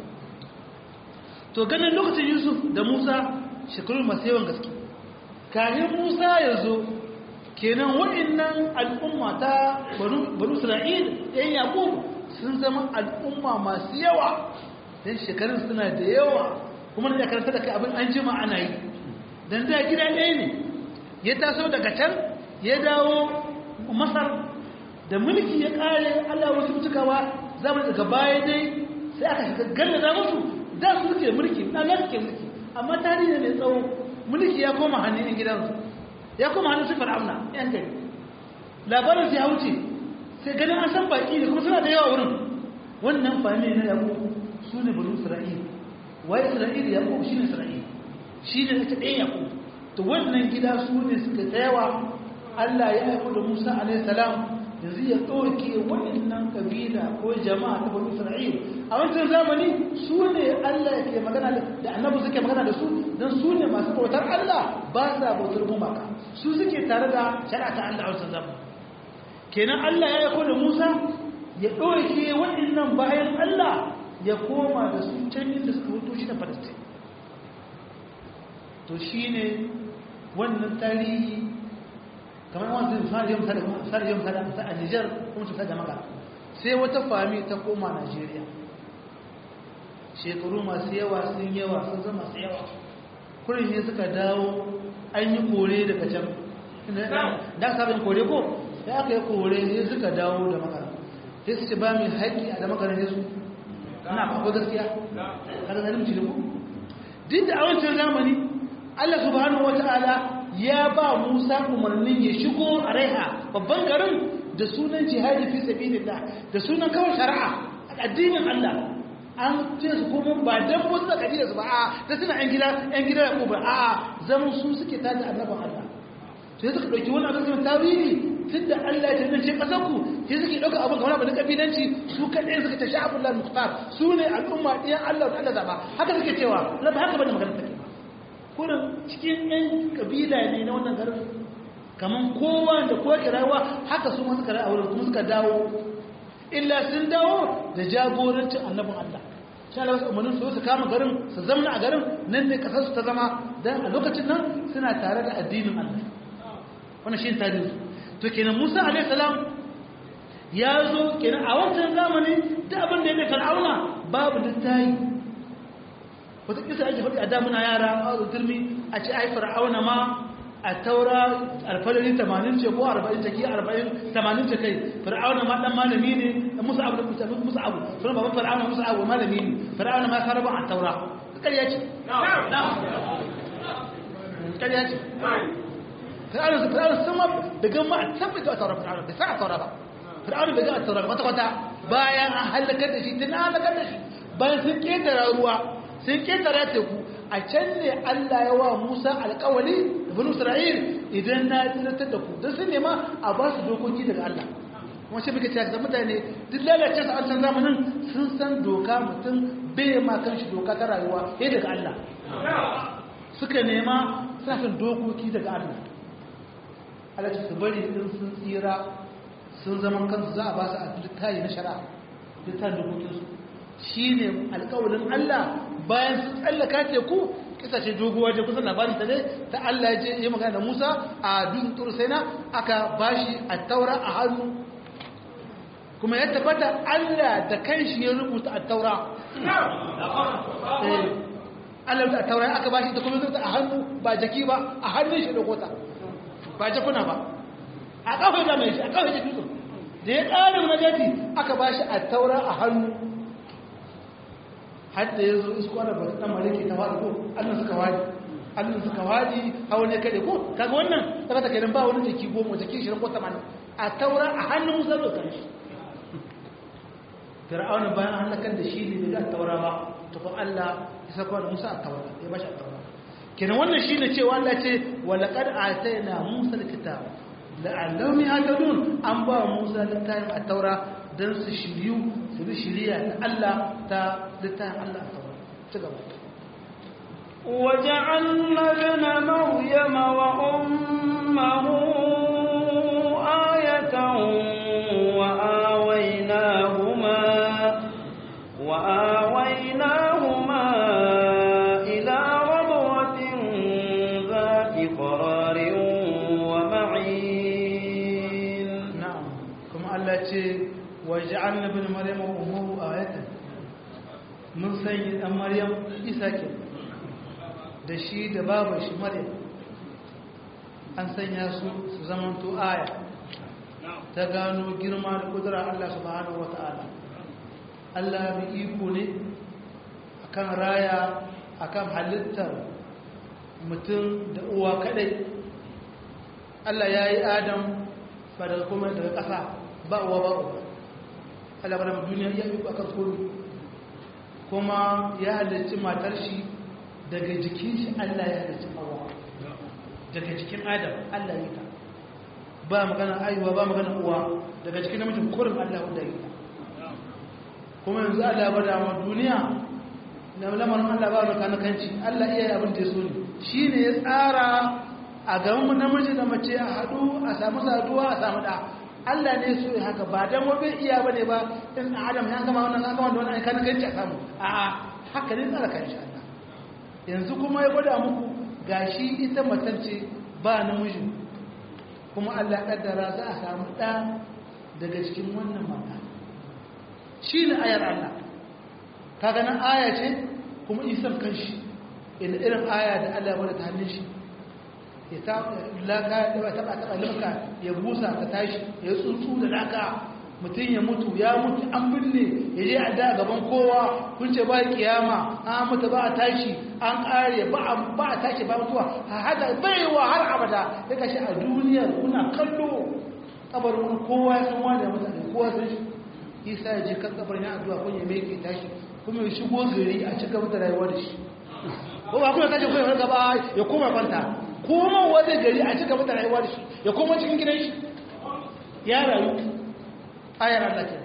to ganin lokacin yusuf da musa shekaru masu yawan gaske kayan musa ya zo kenan waɗannan al'umma ta banu isra'il ɗan yaƙub sun zama al'umma masu yawa don shekarun suna da yawa kuma da karanta da kai abin an jima ana yi don da gida ɗaya ne ya taso daga can ya dawo masar da mulki ya ƙare allah wasu mutukawa zama daga baya dai sai aka shiga gallaza musu da su suke mulki na nan suke mulki amma tarihi ne tsawo mulki ya koma hannun yan gidansu ya koma hannun su fir'auna yan gari labarin su ya wuce sai ganin an san baki ne kuma suna da yawa wurin wannan fami na yabo su ne bari isra'il wai isra'il ya ko shi ne isra'il shi ne ta ɗaya yabo to wannan gida su ne suka tsayawa Allah ya aiko da Musa alaihi salam yanzu ya ɗauke waɗannan kabila ko jama'a ta bani isra'il a wancan zamani su ne Allah ke magana da annabi suke magana da su don su ne masu bautar Allah ba sa bautar gumaka su suke tare da shari'a ta Allah a wancan zamani kenan Allah ya yako da Musa ya ɗauke waɗannan bayan Allah ya koma da su can inda suka hutu shi da Palestine to shine wannan tarihi kamar wanzu fara yin sada a Nijar kuma su sada maka sai wata fami ta koma Najeriya shekaru masu yawa sun yawa sun zama masu yawa kurin ne suka dawo an yi kore daga can da sabon kore ko da aka yi kore ne suka dawo da maka sai su ce ba mai haƙi a da makarar yesu ana akwai gaskiya kada zalim ci ku duk da a wancan zamani Allah subhanahu wata'ala ya ba Musa umarnin ya shigo a Raiha babban garin da sunan jihadi fi sabilillah da sunan kawai shari'a addinin Allah an ce su kuma ba dan wasu da kabila su ba a da suna yan gida yan gida da kuma a zaman su suke tada annabin Allah sai suka dauki wannan abin tawili tunda Allah ya tantance kasar ku sai suke dauka abin kamar abin kabilanci su kadai suka tashi Abdullah Mukhtar su ne al'umma ɗiyan Allah da Allah zaba haka suke cewa ba haka bane magana take kurin cikin yan kabila ne na wannan garin kaman kowa da kowa kirawa haka su ma suka ra'ayi kuma suka dawo illa sun dawo da jagorancin annabin Allah sha Allah umarnin su su kama garin su zama a garin nan ne kasar su ta zama dan a lokacin nan suna tare da addinin Allah wannan shi tarihi to kenan Musa alaihi salam ya zo kenan a wancan zamani da abin da ya fir'auna babu littayi wata kisa ake faɗi a damuna yara a turmi a ce ai fir'auna ma a taura alfalari 80 ce ko 40 take 40 80 ce kai fir'auna ma dan malami ne musa abu musa musa abu sunan baban fir'auna musa abu malami ne fir'auna ma saraba a taura kariya ce kariya ce fir'auna su fir'auna sun ma da gama a tabbata a taura fir'auna bai sa a taura ba fir'auna bai ga a taura kwata kwata bayan an halakar da shi tun halakar da shi bayan sun ketara ruwa sun ketara teku a can ne Allah ya wa Musa alƙawali da banu Isra'il idan na tsiratar da ku don sun nema a ba su dokoki daga Allah kuma shi muke cewa mutane duk lalace su an san zamanin sun san doka mutum bai ma kan shi doka ta rayuwa sai daga Allah suka nema suna son dokoki daga Allah Allah ce su bari din sun tsira sun zaman kansu za a ba su a littafi na shari'a littafin dokokinsu shi ne alƙawalin Allah bayan su tsallaka teku kisa ce doguwa ce kusan labarin ta ne ta Allah ya yi magana da Musa a dun tursaina aka bashi a taura a hannu kuma ya tabbata Allah da kanshi ya rubuta a taura Allah da taura aka bashi ta kuma zuta a hannu ba jaki ba a hannun shi da kota ba jakuna ba a kawai da mai shi a kawai da dutsen da ya ƙarin najati aka bashi a taura a hannu har da ya zo isko da bata dan maliki ta faɗi ko Allah suka wadi Allah suka wadi hawa ne kade ko kaga wannan kaga take ba wani jiki goma jiki 20 ko 80 a taura a hannun Musa da kan shi Fir'auna bayan halakan da shi ne da taura ba to ko Allah ya saka da Musa a taura ya bashi a taura kenan wannan shine cewa Allah ce wa laqad atayna Musa al-kitaba la'allahum yahtadun an ba Musa littafin a taura dan su shiriyu su bi shiriya ta Allah ta littafin Allah a taura ci gaba وجعلنا ابن مريم وأمه آية وآويناهما وآويناهما إلى ربوة ذات قرار ومعين na'am kuma Allah ce waja'alna ibn maryam wa ummuhu ayatan mun sanya dan maryam isa ke da shi da babar shi maryam an sanya su su zamanto aya ta gano girma da kudura Allah subhanahu wata'ala Allah bi iko ne akan raya akan halittar mutum da uwa kadai Allah ya yi Adam ba daga kuma daga ƙasa ba uwa ba uwa Allah ba da duniya ya yi akan komi kuma ya halarci matar shi daga jikin shi Allah ya halarci hawa daga jikin Adam Allah ya yi ta ba magana aiwa ba magana uwa daga cikin namijin kurin Allah wanda ya yi ta kuma yanzu Allah ba da ma duniya na lamarin Allah ba da kanakanci Allah iya yi abin da ya so ne shi ne ya tsara a gaban namiji da mace a haɗu a samu saduwa a samu ɗa Allah ne so ya haka ba dan wabe iya ba ne ba in Adam ya gama wannan an gama da wannan kan ganci a samu a'a haka ne tsara kan shi Allah yanzu kuma ya gwada muku gashi ita matance ba namiji kuma Allah ya kaddara za a samu ɗa daga cikin wannan mata shi ne ayar Allah kaga nan aya ce kuma isan kanshi ina irin aya da Allah ya gwada ta hannun shi ya laka ya taba taba limka ya busa ka tashi ya tsuntsu da laka mutum ya mutu ya mutu an binne ya je a da gaban kowa kun ce ba kiyama an mutu ba a tashi an kare ba a ba a tashi ba mutuwa a hada baiwa har abada ya kashi a duniyar kuna kallo kabarin kowa ya san wani ya mutu da kowa san shi isa ya je kan kabarin ya addu'a kun ya mai ke tashi kuma ya shigo gari a cika da rayuwa da shi ko ba kuma tashi kuma ya gaba ya koma kwanta koma wani gari a cika mata rayuwa da shi ya koma cikin gidan shi ya rayu ayar Allah ke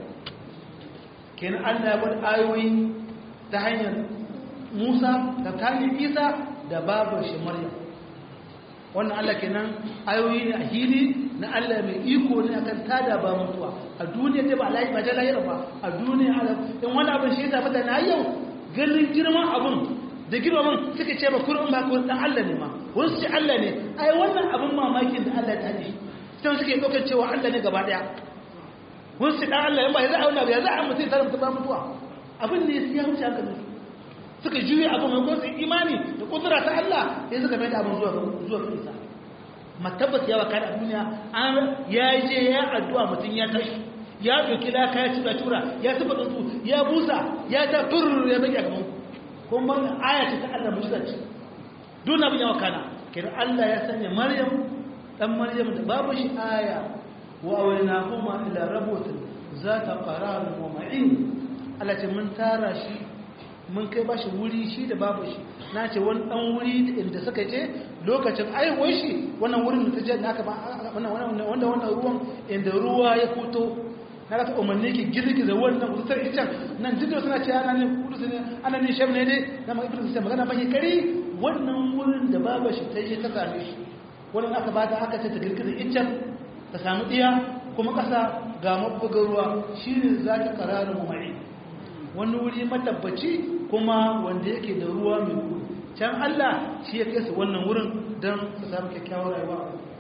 kenan Allah ya bada ayoyi ta hanyar Musa da kanin Isa da babu shi Maryam wannan Allah kenan ayoyi ne a hili na Allah mai iko ne akan tada ba mutuwa a duniya dai ba layi ba ta lahira ba a duniya in wani abin shi ya tafi na yau ganin girman abin da girman suka ce ba kurin ba kurin dan Allah ne ma wani su ce Allah ne ai wannan abin mamakin da Allah ta ji sai suke ɗaukar cewa Allah ne gaba ɗaya wani su dan Allah ba ya za a wani abu ya za a mutu ta mutu ba mutuwa abin ne ya wuce haka ne suka juye abin mai gwamnati imani da kudura ta Allah sai suka mai da abin zuwa zuwa ga Isa matabbas ya waka da duniya an ya je ya addu'a mutum ya tashi ya ɗauki laka ya tura tura ya tuba tsuntsu ya busa ya ta turur ya baki a gaban kuma aya ce ta Allah musa ce duk abin yawa kana kira Allah ya sanya Maryam dan Maryam da babu shi aya wa awalna huma ila rabutin zata qarar wa ma'in Allah ce mun tara shi mun kai bashi wuri shi da babu shi na ce wani dan wuri inda suka je lokacin aiwuwar shi wannan wurin da ta je da aka wannan wanda wannan ruwan inda ruwa ya fito na ta umarni ki girgiza wannan kusutar ican nan jikin suna ce ana ne kudu ne ana ne shem ne dai na ma ibn sai magana mai kari wannan wurin da baba shi ta je ta same shi wannan aka ba ta aka ce ta girgiza ican ta samu diya kuma kasa ga mabbugar ruwa shine zaki qararin mai wani wuri matabbaci kuma wanda yake da ruwa mai gudu can Allah shi ya kai su wannan wurin don su samu kyakkyawar rayuwa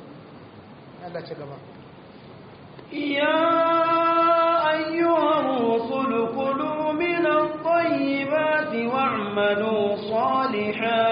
Allah ce gaba يا أيها الرسل كلوا من الطيبات واعملوا صالحا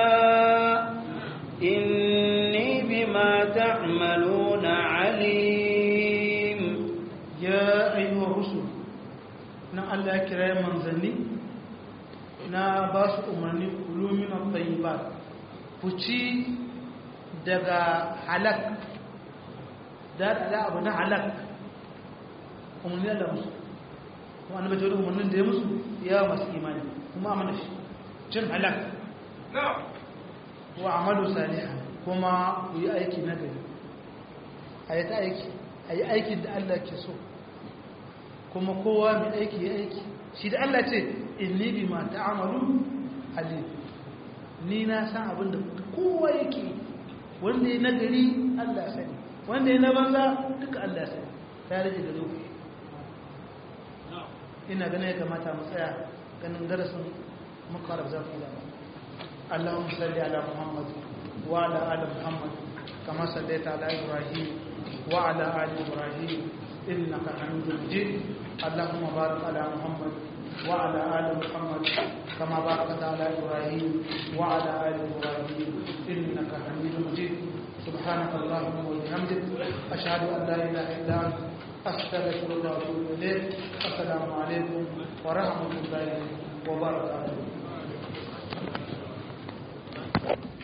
إني بما تعملون عليم يا أيها الرسل na Allah ya kira manzanni na ba su umarni kulumin tayyibat ku ci daga halak da da abu na halak umarni da musu kuma annabi ta umarnin da ya musu ya masu imani kuma amana shi cin halak wa amalu salihan kuma ku yi aiki na gari a yi ta aiki a yi aikin da Allah ke so kuma kowa mai aiki ya aiki shi da Allah ce inni bi ma ta'amalu alim ni na san abin da kowa yake wanda ya nagari Allah sani wanda ya na banza duka Allah sani ta rage da zo ina ganin ya kamata mu tsaya ganin darasin makarar zafi da اللهم صل على محمد وعلى ال محمد كما صليت على ابراهيم وعلى ال ابراهيم انك حميد مجيد اللهم بارك على محمد وعلى ال محمد كما باركت على ابراهيم وعلى ال ابراهيم انك حميد مجيد سبحانك اللهم وبحمدك اشهد ان لا اله الا انت استغفرك واتوب اليك السلام عليكم ورحمه الله وبركاته